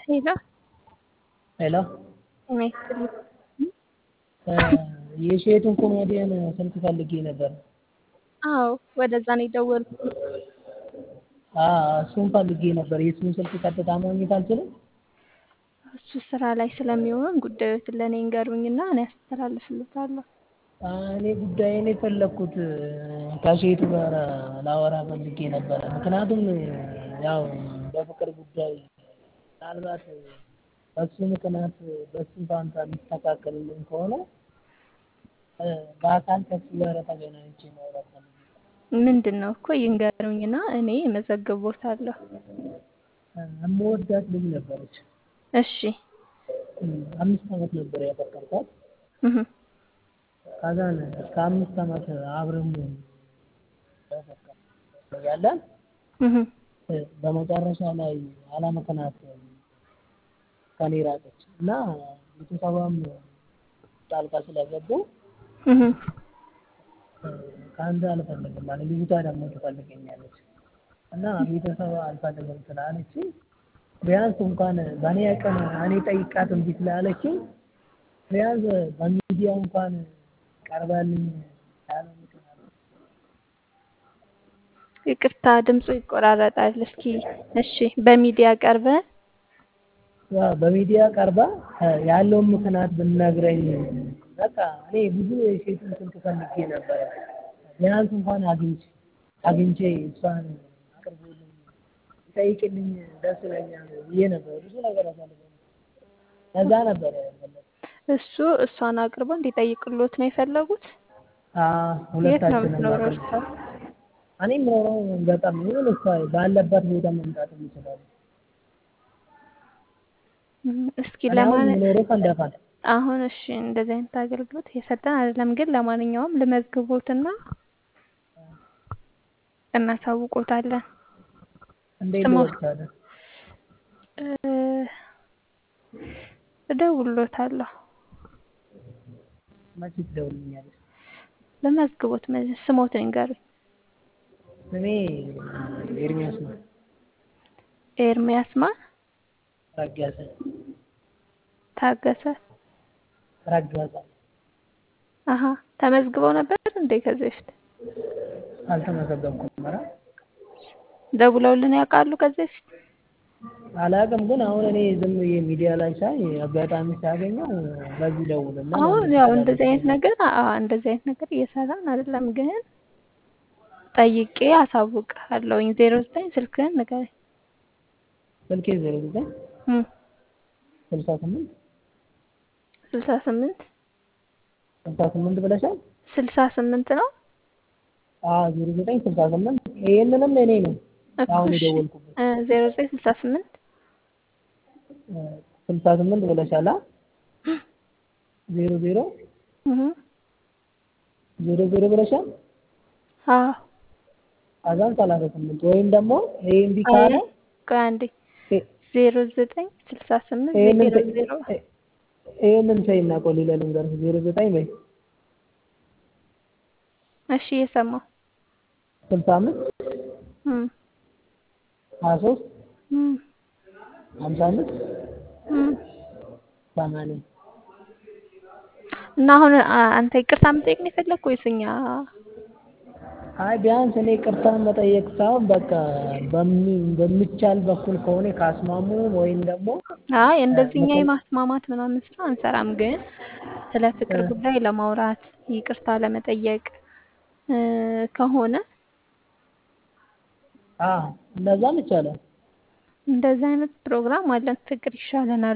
ሄሎ ሄሎ ጤና ይስጥልኝ። የሼቱን ኮሜዲያን ስልክ ፈልጌ ነበር። አዎ ወደዛ ነው የደወልኩት። እሱን ፈልጌ ነበር። የእሱን ስልክ ቀጥታ ማግኘት አልችልም? እሱ ስራ ላይ ስለሚሆን ጉዳዮትን ለእኔ እንገሩኝና እኔ አስተላልፍልታለሁ። እኔ ጉዳይን የፈለግኩት ከሼቱ ጋር ላወራ ፈልጌ ነበረ። ምክንያቱም ያው በፍቅር ጉዳይ ምናልባት በሱ ምክንያት በሱ ፋንታ የሚስተካከልልኝ ከሆነ በአካል ከሱ ጋር ተገናኝቼ ማውራት ፈልጌ ምንድን ነው እኮ ይንገሩኝና እኔ እመዘግቦታለሁ። የምወዳት ልጅ ነበረች። እሺ አምስት ዓመት ነበር ያፈቀርኳት። እህ፣ ከዛን እስከ አምስት ዓመት አብረን ያለን እህ፣ በመጨረሻ ላይ አለምክንያት ከኔ ራቀች እና ቤተሰቧም ጣልቃ ስለገቡ እህ፣ ከአንተ አልፈልግም ማለት ልጅቷ ደግሞ ትፈልገኛለች እና ቤተሰብ አልፈልግም ስላለች ቢያንስ እንኳን በእኔ አቅም እኔ ጠይቃት እምቢ ስላለችኝ ቢያንስ በሚዲያ እንኳን ቀርባልኝ ያለ ምክንያት ይቅርታ ድምፁ ይቆራረጣል። እስኪ እሺ፣ በሚዲያ ቀርበ ያው በሚዲያ ቀርባ ያለውን ምክንያት ብነግረኝ በቃ እኔ ብዙ የሴቱን ስልክ ፈልጌ ነበረ። ቢያንስ እንኳን አግኝቼ አግኝቼ እሷን አቅርቦልኝ ይጠይቅልኝ ደስ ይለኛል ብዬ ነበር። ብዙ ነገር አሳልፈን ከዛ ነበረ ያለበት። እሱ እሷን አቅርቦ እንዲጠይቅሎት ነው የፈለጉት። አዎ የት ነው ሁለታችንም የምትኖረው አቅርብ እሷ? እኔ የምኖረው በጣም ይሁን እሷ ባለበት ቦታ መምጣት ይችላል። እም፣ እስኪ እኔ አሁን ለማን የምኖረው ሰንዳፋ ነው። አሁን እሺ፣ እንደዚህ አይነት አገልግሎት እየሰጠን አይደለም፣ ግን ለማንኛውም ልመዝግቦትና እናሳውቆታለን። እንዴት ስሞ ልወቅታለሁ? እ፣ እደውልሎታለሁ። መቼ ትደውልልኛለሽ? ልመዝግቦት መ- ስሞትን ይንገሩኝ። ስሜ ኤርሚያስ ነው። ኤርሚያስ ማ ረጋሳ ታገሰ። ረጋሳ አሀ ተመዝግበው ነበር እንዴ ከዚህ በፊት? አልተመዘገብኩም። ኧረ ደውለውልን ያውቃሉ ከዚህ በፊት? አላውቅም፣ ግን አሁን እኔ ዝም ብዬ ሚዲያ ላይ ሳይ አጋጣሚ ሳገኘው በዚህ ደውልና አሁን ያው እንደዚህ አይነት ነገር አዎ እንደዚህ አይነት ነገር እየሰራን አይደለም፣ ግን ጠይቄ አሳውቅሃለሁኝ። ዜሮ ዘጠኝ ስልክህን ንገረኝ። ስልኬ ዜሮ ዘጠኝ እም፣ ስልሳ ስምንት ስልሳ ስምንት ስልሳ ስምንት ብለሻል? ስልሳ ስምንት ነው አዎ ዜሮ ዘጠኝ ስልሳ ስምንት ይህንንም እኔ ነው እኮ አሁን እሺ። የደወልኩበት እ፣ ዜሮ ዘጠኝ ስልሳ ስምንት ስልሳ ስምንት ብለሻል? አ? ዜሮ ዜሮ እህ፣ ዜሮ ዜሮ ብለሻል? አዎ አዛን ሰላሳ ስምንት ወይም ደግሞ ይሄ እምቢ አይ ካለ ቆይ አንዴ ይ- ዜሮ ዘጠኝ ስልሳ ስምንት ይሄንን ዜሮ ተይ- ዜሮ ይሄንን ተይና ቆይ ሌላ ልንገርሽ ዜሮ ዘጠኝ በይ እሺ እየሰማሁ ስልሳ አምስት እም፣ ሀያ ሶስት እም፣ ሀምሳ አምስት እም። ሰማንያ እና አሁን አ- አንተ ይቅርታ መጠየቅ ነው የፈለግህ ወይስ እኛ? አይ ቢያንስ እኔ ቅርታን መጠየቅ ሳይሆን በቃ በሚ- በሚቻል በኩል ከሆነ ካስማሙ ወይም ደግሞ አይ እንደዚህ እኛ ምክር የማስማማት ምናምን ስራ አንሰራም፣ ግን ስለ ፍቅር ጉዳይ ለማውራት ይቅርታ ለመጠየቅ እ፣ ከሆነ አዎ እንደዛም ይቻላል። እንደዚህ አይነት ፕሮግራም አለን። ፍቅር ይሻለናል